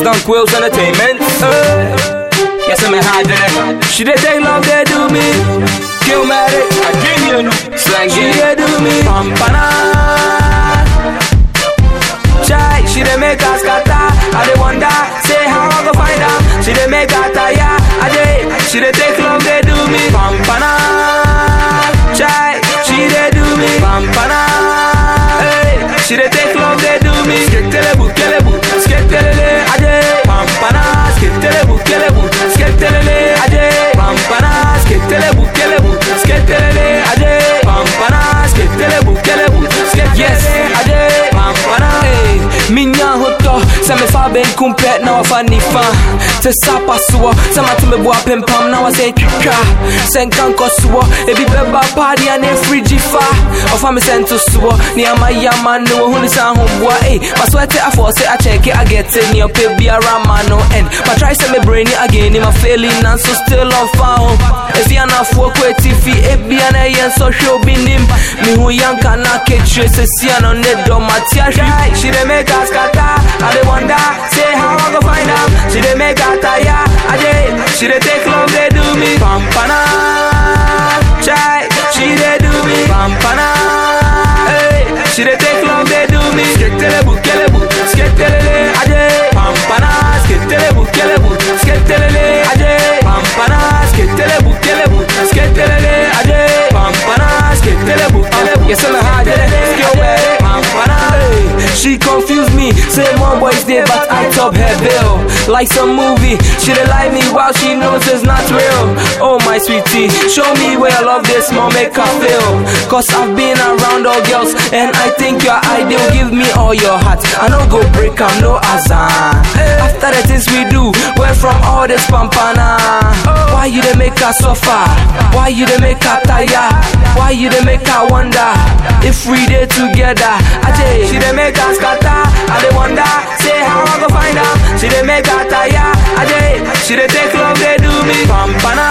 It's Dunk Wills Entertainment. Uh, yes, I'm a hard day. She dey take love, they do me. Killmatic, I dream you know. Slang She dey do me. Pampana. Chai, she dey make us scatter. I dey wonder, say how I go find her. She dey make her tire. I dey, she dey take love, they do me. Pampana. Chai, she dey do me. Pampana. Hey, she dey take love, they do me. Sketelebu, kelebu, sketelele. I dey, pampana. Sketelebu, kelebu, sketelele. I dey, pampana. Sketelebu, kelebu, sketelele. I dey, pampana. Sketelebu, kelebu, sketelele. Yes, I dey, pampana. Hey, minya hoto, sɛ mefa benkum pɛ na wafa nifa sɛ sapa soɔ sɛ mato meboa pempam na wasɛ twitwa sɛ nka nkɔ soɔ ebi bɛba paadeɛ ne frigyi fa ɔfa me sɛ nto soɔ neama yama ne wɔhunu sɛ ahoboa ei maso ɛte afɔ sɛ akyɛke agɛte neɛ ɔpɛ biara ma no and matry sɛ mebrɛni ageni mafeli nanso still ɔmfa ho ɛfi anafoɔ kɔ atifi ebia na ɛyɛ nsɔhwɛ obi nim mehu yanka na kekyire sɛsia no ne dɔ mate ahwe she dey make us scatter I dey wonder say how I go find am she dey make her tire I dey she dey take love dey do me pampana chai she dey do me pampana hey she dey take love dey do me sketelebu kelebu sketelele I dey pampana sketelebu kelebu sketelele I dey pampana sketelebu kelebu sketelele I dey pampana sketelebu kelebu yes I'm a hard skill man pampana hey she confuse me say more boys there but I top her bill like some movie she dey lie me while she knows it's not real oh my sweetie show me where I love this more make her feel cause I've been around all girls and I think you're ideal give me all your heart I no go break am no azan after the things we do went from all this pampana why you dey make her suffer why you dey make her tire why you dey make her wonder if we dey together ajay she dey make her scatter I dey wonder say how I go find am she dey make her tire ajay she dey take love dey do me pampana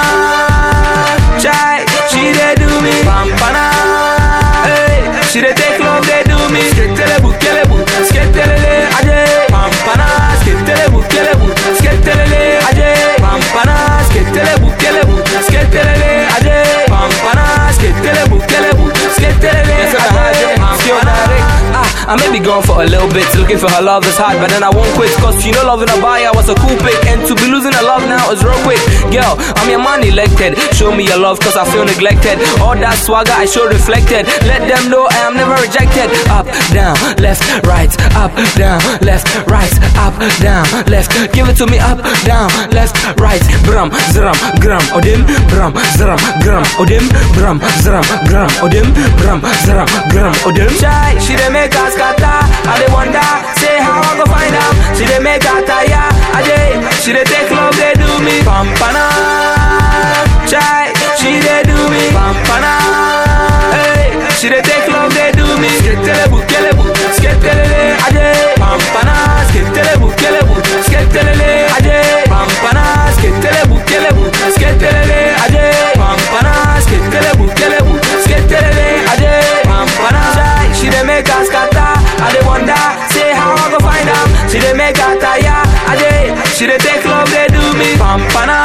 chai she dey do me pampana hey she dey take love dey do me sketelebu kelebu sketelele ajay pampana sketelebu kelebu sketelele ajay pampana sketelebu kelebu sketelele ajay pampana sketelebu kelebu sketelele ajay pampana Ah, I may be gone for a little bit, looking for her love is hard, but then I won't quit. Cause you know loving a buyer was a cool pick. And to be losing her love now is real quick. Girl, I'm your man elected. Show me your love cause I feel neglected. All that swagger I show reflected. Let them know I am never rejected. Up, down, left, right, up, down, left, right, up, down, left. Give it to me up, down, left, right. Bram, zram, gram, odim, bram, zram, gram, odim, bram, zram, gram, odim, bram, zram, gram, odim. Chai, she dey make us scatter. I dey wonder, say how I go find am. She dey make her tire. I dey, she dey take love, they do me. Pampana, chai, she dey do me. Pampana, hey, she dey take love, they do me. Sketelebu, kelebu, sketelele. I dey, pampana, sketelebu, kelebu, sketelele. I dey, pampana, sketelebu, kelebu, sketelele. I dey, pampana, sketelebu, kelebu, sketelele. I dey, pampana, chai, she dey make us scatter. I dey wonder, say how I go find am. She dey make her tire. I dey, she dey take love, they do me. Pampana,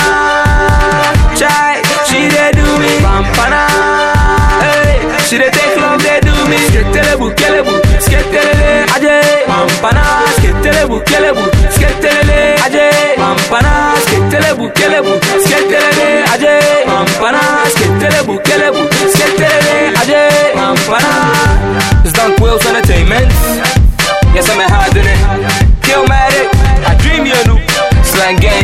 chai, she dey do me. Pampana, hey, she dey take love, they do me. Sketelebu, kelebu, sketelele. I dey, pampana, sketelebu, kelebu, sketelele. I dey, pampana, sketelebu, kelebu, sketelele. I dey, pampana, sketelebu, kelebu, sketelele. I dey, pampana. It's Dunk Wills Entertainment. Yes, I'm a hard in it. Killmatic, I dream you knew. Slang gang.